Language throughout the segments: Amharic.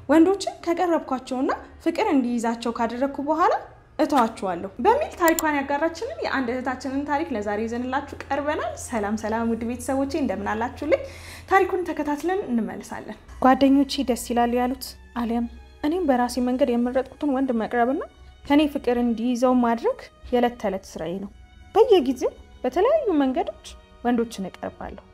ወንዶችን ከቀረብኳቸውና ፍቅር እንዲይዛቸው ካደረግኩ በኋላ እተዋችኋለሁ በሚል ታሪኳን ያጋራችንን የአንድ እህታችንን ታሪክ ለዛሬ ይዘንላችሁ ቀርበናል። ሰላም ሰላም፣ ውድ ቤተሰቦቼ እንደምን አላችሁልኝ? ታሪኩን ተከታትለን እንመልሳለን። ጓደኞቼ ደስ ይላሉ ያሉት አሊያም እኔም በራሴ መንገድ የመረጥኩትን ወንድ መቅረብና ከኔ ፍቅር እንዲይዘው ማድረግ የዕለት ተዕለት ስራዬ ነው። በየጊዜው በተለያዩ መንገዶች ወንዶችን እቀርባለሁ።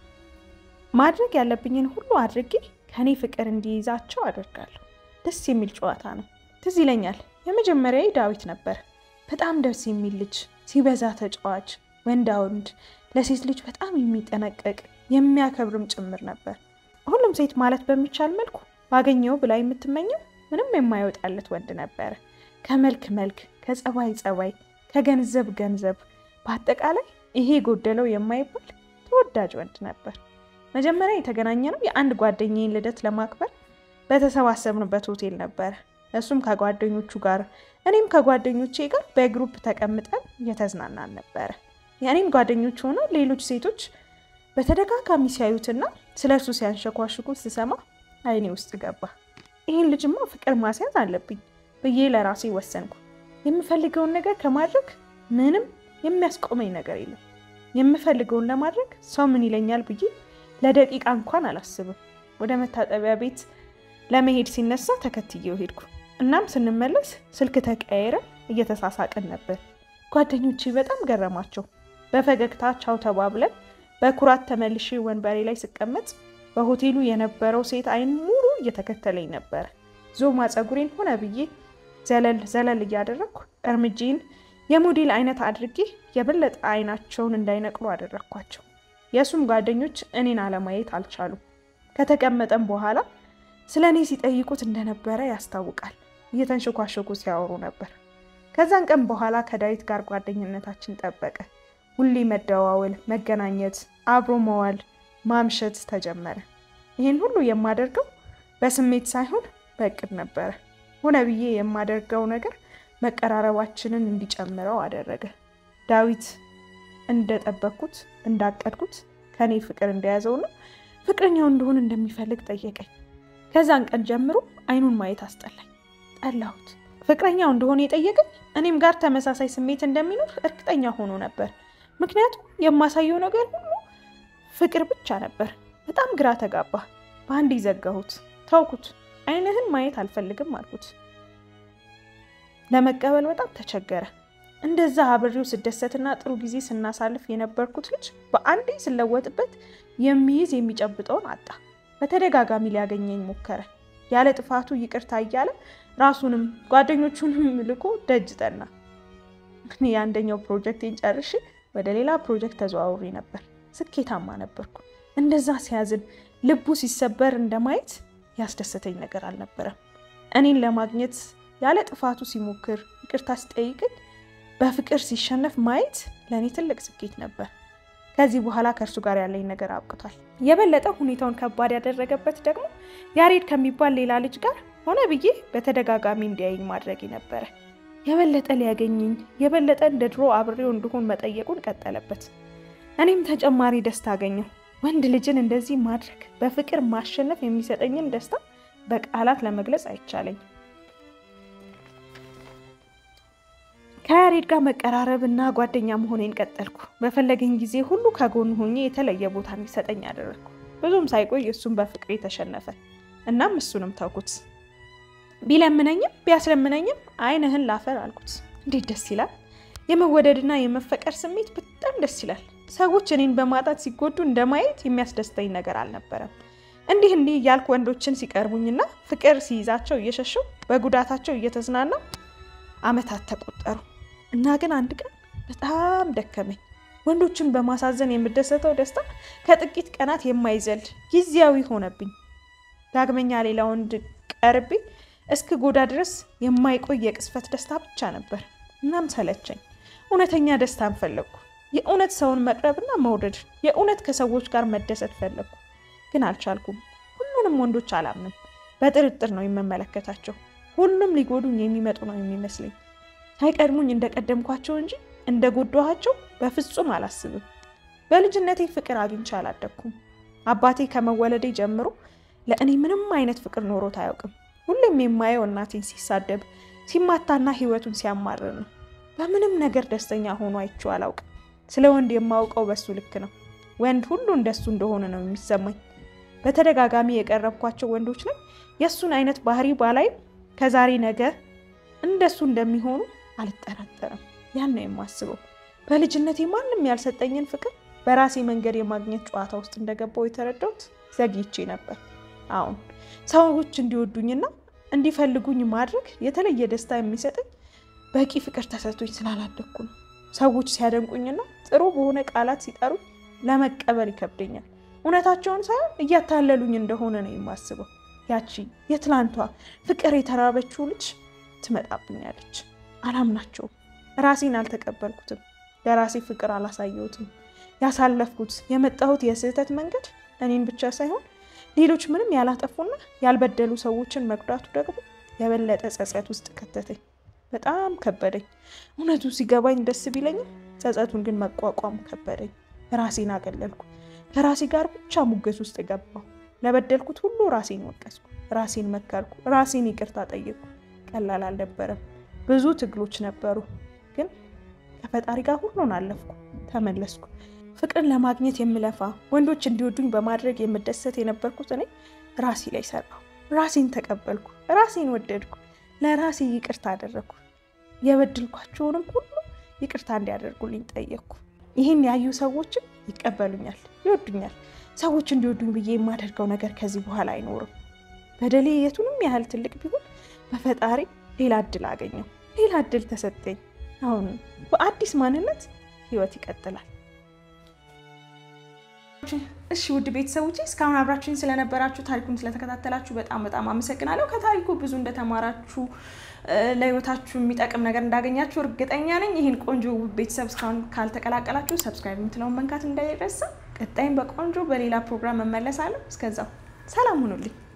ማድረግ ያለብኝን ሁሉ አድርጌ ከኔ ፍቅር እንዲይዛቸው አደርጋለሁ። ደስ የሚል ጨዋታ ነው። ትዝ ይለኛል የመጀመሪያዊ ዳዊት ነበር። በጣም ደስ የሚል ልጅ፣ ሲበዛ ተጫዋች፣ ወንዳ ወንድ፣ ለሴት ልጅ በጣም የሚጠነቀቅ የሚያከብርም ጭምር ነበር። ሁሉም ሴት ማለት በሚቻል መልኩ ባገኘው ብላ የምትመኘው ምንም የማይወጣለት ወንድ ነበረ። ከመልክ መልክ፣ ከጸባይ ጸባይ፣ ከገንዘብ ገንዘብ፣ በአጠቃላይ ይሄ ጎደለው የማይባል ተወዳጅ ወንድ ነበር። መጀመሪያ የተገናኘ ነው የአንድ ጓደኛዬን ልደት ለማክበር በተሰባሰብንበት ሆቴል ነበረ። እሱም ከጓደኞቹ ጋር እኔም ከጓደኞቼ ጋር በግሩፕ ተቀምጠን እየተዝናናን ነበረ። የእኔም ጓደኞች ሆነው ሌሎች ሴቶች በተደጋጋሚ ሲያዩትና ስለ እርሱ ሲያንሸኳሽኩት ስሰማ አይኔ ውስጥ ገባ። ይህን ልጅማ ፍቅር ማስያዝ አለብኝ ብዬ ለራሴ ወሰንኩ። የምፈልገውን ነገር ከማድረግ ምንም የሚያስቆመኝ ነገር የለም። የምፈልገውን ለማድረግ ሰው ምን ይለኛል ብዬ ለደቂቃ እንኳን አላስብም። ወደ መታጠቢያ ቤት ለመሄድ ሲነሳ ተከትዬው ሄድኩ። እናም ስንመለስ ስልክ ተቀያየረ፣ እየተሳሳቅን ነበር። ጓደኞቼ በጣም ገረማቸው። በፈገግታ ቻው ተባብለን በኩራት ተመልሼ ወንበሬ ላይ ስቀመጥ በሆቴሉ የነበረው ሴት አይን ሙሉ እየተከተለኝ ነበረ። ዞማ ፀጉሬን ሆነ ብዬ ዘለል ዘለል እያደረግኩ እርምጄን የሞዴል አይነት አድርጌ የበለጠ አይናቸውን እንዳይነቅሉ አደረግኳቸው። የእሱም ጓደኞች እኔን አለማየት አልቻሉም። ከተቀመጠም በኋላ ስለ እኔ ሲጠይቁት እንደነበረ ያስታውቃል። እየተንሸኳሸኩ ሲያወሩ ነበር። ከዛን ቀን በኋላ ከዳዊት ጋር ጓደኝነታችን ጠበቀ። ሁሌ መደዋወል፣ መገናኘት፣ አብሮ መዋል፣ ማምሸት ተጀመረ። ይህን ሁሉ የማደርገው በስሜት ሳይሆን በእቅድ ነበረ። ሆነ ብዬ የማደርገው ነገር መቀራረባችንን እንዲጨምረው አደረገ። ዳዊት እንደጠበቅኩት እንዳቀድኩት ከኔ ፍቅር እንደያዘውና ፍቅረኛው እንደሆን እንደሚፈልግ ጠየቀኝ። ከዛን ቀን ጀምሮ አይኑን ማየት አስጠላኝ፣ ጠላሁት። ፍቅረኛው እንደሆነ የጠየቀኝ እኔም ጋር ተመሳሳይ ስሜት እንደሚኖር እርግጠኛ ሆኖ ነበር። ምክንያቱም የማሳየው ነገር ሁሉ ፍቅር ብቻ ነበር። በጣም ግራ ተጋባ። በአንድ ዘጋሁት፣ ተውኩት። አይንህን ማየት አልፈልግም አልኩት። ለመቀበል በጣም ተቸገረ። እንደዛ አብሬው ስደሰትና ጥሩ ጊዜ ስናሳልፍ የነበርኩት ልጅ በአንዴ ስለወጥበት የሚይዝ የሚጨብጠውን አጣ። በተደጋጋሚ ሊያገኘኝ ሞከረ። ያለ ጥፋቱ ይቅርታ እያለ ራሱንም ጓደኞቹንም ልኮ ደጅ ጠና። እኔ የአንደኛው ፕሮጀክቴን ጨርሼ ወደ ሌላ ፕሮጀክት ተዘዋውሬ ነበር። ስኬታማ ነበርኩ። እንደዛ ሲያዝን ልቡ ሲሰበር እንደማየት ያስደሰተኝ ነገር አልነበረም። እኔን ለማግኘት ያለ ጥፋቱ ሲሞክር ይቅርታ ሲጠይቅኝ በፍቅር ሲሸነፍ ማየት ለእኔ ትልቅ ስኬት ነበር። ከዚህ በኋላ ከእርሱ ጋር ያለኝ ነገር አብቅቷል። የበለጠ ሁኔታውን ከባድ ያደረገበት ደግሞ ያሬድ ከሚባል ሌላ ልጅ ጋር ሆነ ብዬ በተደጋጋሚ እንዲያየኝ ማድረግ ነበረ። የበለጠ ሊያገኘኝ የበለጠ እንደ ድሮ አብሬው እንድሆን መጠየቁን ቀጠለበት። እኔም ተጨማሪ ደስታ አገኘው። ወንድ ልጅን እንደዚህ ማድረግ በፍቅር ማሸነፍ የሚሰጠኝን ደስታ በቃላት ለመግለጽ አይቻለኝም። ከያሬድ ጋር መቀራረብ እና ጓደኛ መሆኔን ቀጠልኩ። በፈለገኝ ጊዜ ሁሉ ከጎኑ ሆኜ የተለየ ቦታ እንዲሰጠኝ አደረግኩ። ብዙም ሳይቆይ እሱም በፍቅሬ ተሸነፈ። እናም እሱንም ተውኩት። ቢለምነኝም ቢያስለምነኝም አይንህን ላፈር አልኩት። እንዴት ደስ ይላል! የመወደድና የመፈቀር ስሜት በጣም ደስ ይላል። ሰዎች እኔን በማጣት ሲጎዱ እንደማየት የሚያስደስተኝ ነገር አልነበረም። እንዲህ እንዲህ እያልኩ ወንዶችን ሲቀርቡኝና ፍቅር ሲይዛቸው እየሸሸው በጉዳታቸው እየተዝናና ዓመታት ተቆጠሩ እና ግን አንድ ቀን በጣም ደከመኝ። ወንዶችን በማሳዘን የምደሰተው ደስታ ከጥቂት ቀናት የማይዘል ጊዜያዊ ሆነብኝ። ዳግመኛ ሌላ ወንድ ቀርቤ እስክ ጎዳ ድረስ የማይቆይ የቅስፈት ደስታ ብቻ ነበር። እናም ሰለቸኝ። እውነተኛ ደስታን ፈለግኩ። የእውነት ሰውን መቅረብና መውደድ፣ የእውነት ከሰዎች ጋር መደሰት ፈለግኩ፣ ግን አልቻልኩም። ሁሉንም ወንዶች አላምንም፣ በጥርጥር ነው የምመለከታቸው። ሁሉም ሊጎዱኝ የሚመጡ ነው የሚመስለኝ። ሳይቀድሙኝ እንደቀደምኳቸው እንጂ እንደጎዳኋቸው በፍጹም አላስብም። በልጅነቴ ፍቅር አግኝቼ አላደግኩም። አባቴ ከመወለዴ ጀምሮ ለእኔ ምንም አይነት ፍቅር ኖሮት አያውቅም። ሁሌም የማየው እናቴን ሲሳደብ ሲማታና ህይወቱን ሲያማርር ነው። በምንም ነገር ደስተኛ ሆኖ አይቼው አላውቅም። ስለ ወንድ የማውቀው በሱ ልክ ነው። ወንድ ሁሉ እንደሱ እንደሆነ ነው የሚሰማኝ። በተደጋጋሚ የቀረብኳቸው ወንዶች ላይ የእሱን አይነት ባህሪ ባላይም ከዛሬ ነገ እንደሱ እንደሚሆኑ አልጠራጠርም። ያን ነው የማስበው። በልጅነቴ ማንም ያልሰጠኝን ፍቅር በራሴ መንገድ የማግኘት ጨዋታ ውስጥ እንደገባው የተረዳሁት ዘግይቼ ነበር። አሁን ሰዎች እንዲወዱኝና እንዲፈልጉኝ ማድረግ የተለየ ደስታ የሚሰጠኝ በቂ ፍቅር ተሰጥቶኝ ስላላደግኩ ነው። ሰዎች ሲያደንቁኝና ጥሩ በሆነ ቃላት ሲጠሩኝ ለመቀበል ይከብደኛል። እውነታቸውን ሳይሆን እያታለሉኝ እንደሆነ ነው የማስበው። ያቺ የትላንቷ ፍቅር የተራበችው ልጅ ትመጣብኛለች። አላምናቸውም። ራሴን አልተቀበልኩትም። ለራሴ ፍቅር አላሳየሁትም። ያሳለፍኩት የመጣሁት የስህተት መንገድ እኔን ብቻ ሳይሆን ሌሎች ምንም ያላጠፉና ያልበደሉ ሰዎችን መጉዳቱ ደግሞ የበለጠ ጸጸት ውስጥ ከተተኝ። በጣም ከበደኝ። እውነቱ ሲገባኝ ደስ ቢለኝም ጸጸቱን ግን መቋቋም ከበደኝ። ራሴን አገለልኩ። ከራሴ ጋር ብቻ ሙገት ውስጥ ገባሁ። ለበደልኩት ሁሉ ራሴን ወቀስኩ፣ ራሴን መከርኩ፣ ራሴን ይቅርታ ጠየቅኩ። ቀላል አልነበረም። ብዙ ትግሎች ነበሩ፣ ግን ከፈጣሪ ጋር ሁሉን አለፍኩ፣ ተመለስኩ። ፍቅርን ለማግኘት የምለፋ ወንዶች እንዲወዱኝ በማድረግ የምደሰት የነበርኩት እኔ ራሴ ላይ ሰራሁ። ራሴን ተቀበልኩ፣ ራሴን ወደድኩ፣ ለራሴ ይቅርታ አደረግኩ። የበድልኳቸውንም ሁሉ ይቅርታ እንዲያደርጉልኝ ጠየቅኩ። ይህን ያዩ ሰዎችም ይቀበሉኛል፣ ይወዱኛል። ሰዎች እንዲወዱኝ ብዬ የማደርገው ነገር ከዚህ በኋላ አይኖርም። በደሌ የቱንም ያህል ትልቅ ቢሆን በፈጣሪ ሌላ እድል አገኘው፣ ሌላ እድል ተሰጠኝ። አሁን በአዲስ ማንነት ህይወት ይቀጥላል። እሺ ውድ ቤተሰቦቼ እስካሁን አብራችሁኝ ስለነበራችሁ ታሪኩን ስለተከታተላችሁ በጣም በጣም አመሰግናለሁ። ከታሪኩ ብዙ እንደተማራችሁ ለህይወታችሁ የሚጠቅም ነገር እንዳገኛችሁ እርግጠኛ ነኝ። ይህን ቆንጆ ውብ ቤተሰብ እስካሁን ካልተቀላቀላችሁ ሰብስክራይብ የምትለውን መንካት እንዳይረሳ። ቀጣይም በቆንጆ በሌላ ፕሮግራም እመለሳለሁ። እስከዛው ሰላም ሁኑልኝ።